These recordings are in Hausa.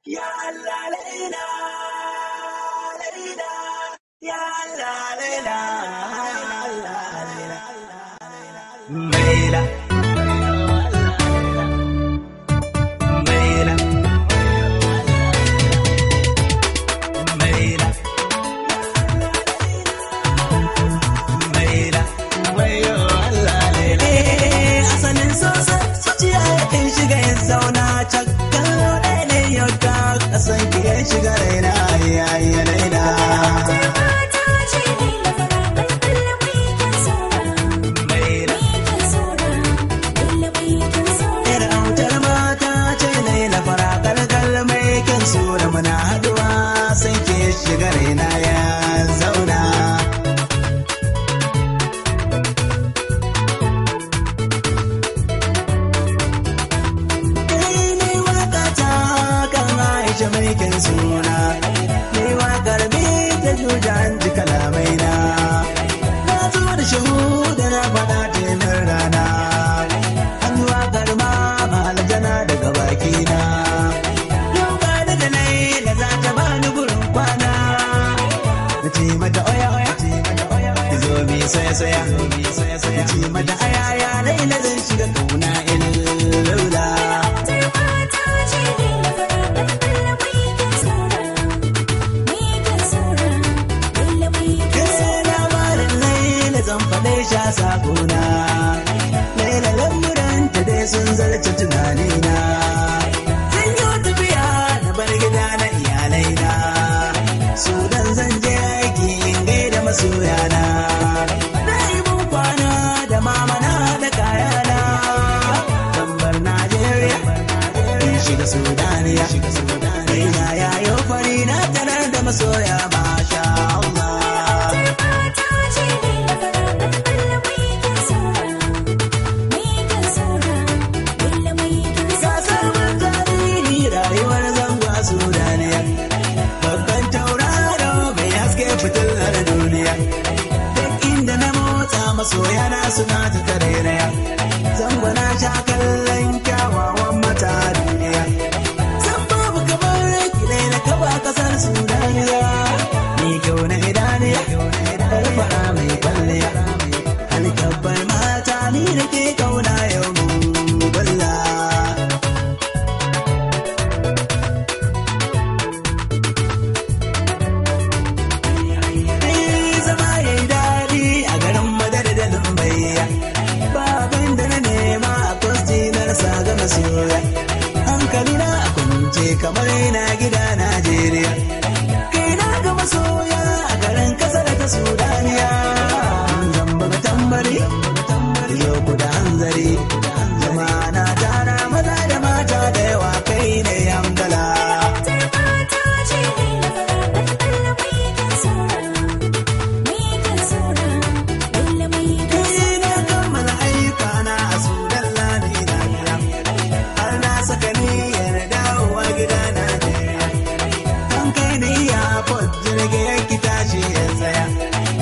Ya Allah laila, laila, ya Allah laila, Allah laila, laila. Laila. Laila. Laila. Wayo Allah laila. Eh, asalin sosa zuciya yakan shiga ya zauna can kallo ɗaya ne yau ta kasan ki ya shiga raina yayi laila. Laila. Yar autar mata ce laila fara kalkal mai kyan sura muna haduwa sai ke shiga raina ya zauna. ne waka ta kan Aisha mai kyan suna ne wakar bi ta jujan ji kalamai na na zo da shahuda na faɗa temin rana an yi wakar ma aljana daga baki na yau ga daga laila za ta bani gurin kwana na ce mata oya oya ki zo mi soya soya na ce mata aya ya laila zan shiga kauna illula labarin laila zan faɗe sha sakona laila lamuran ta dai sun zarce tunanina zan yi tafiya na bar gida na iyalaina sudan zan je aiki in gaida masoyana na yi mun kwana da mamana da kayana zan bar najeriya in shiga sudaniya ina yayo fari na tarar da masoya masha Allah Gasar mun tarihi rayuwar zangwa Sudaniya. Babban tauraro mai haske fitilar duniya. Duk inda na motsa masoya na suna ta tarairaya. Zango na sha kallon kyawawan mata duniya. San babu kamar kidai na kaba kasar Sudaniya. Ni kyau na idaniya, yar fara mai kwalliya. Alkabbar mata ni da ke kauna yau mu balla. Ai, zama ya yi daɗi a garin madar da lumbayya babin da na nema a kwasti na rasa ga masoya hankali na a kwance kamar yana gida najeriya kai na ga masoya a garin kasar ta sudaniya zamba ga tambari yau ku da hanzari zama na tara maza da mata da yawa kai ne hamdala Ni na kammala ayyukana a sudan lani na gida har na saka niyyar dawowa gida Najeriya. Kan kai ni ya jirgi yanki tashi ya tsaya.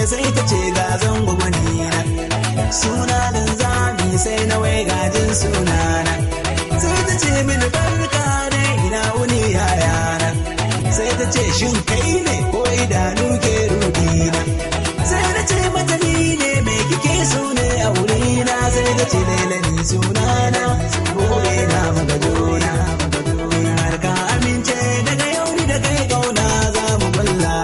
sai ta ce ga zango gwanina suna dan zami sai na wai gajin sunana sai ta ce mini barka dai ina wuni yayana sai ta ce shin kai ne ko idanu ke rudina sai na ce mata ni ne me kike so ne a wurina sai ta ce lailani sunana gobe na magadona har ka amince daga yau ni da kai kauna za mu bulla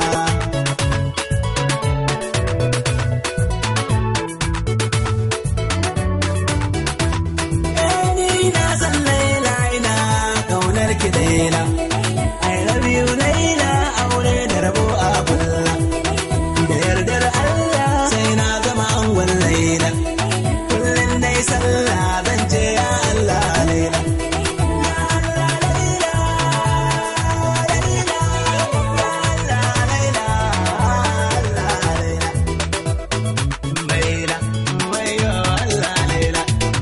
ni na san laila ina kaunar ki daila I love you laila aure da rabo a kulla da yardar Allah sai na zama angon laila kullum dai sallah zan ce ya Allah laila Ya Allah, laila, laila, ya Allah, laila, Allah, laila. Laila, wayo Allah, laila.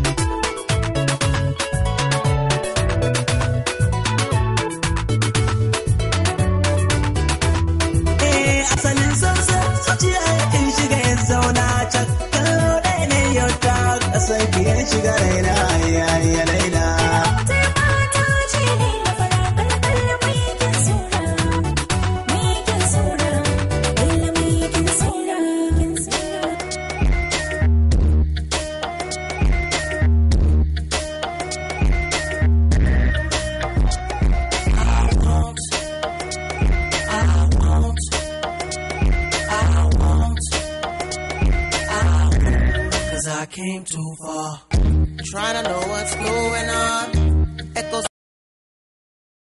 Eh, asalin sansa zuciya yakan shiga ya zauna can kallo ɗaya ne yau ta ƙasar ki ya shiga raina ya ya laila Cause I came too far. Trying to know what's going on.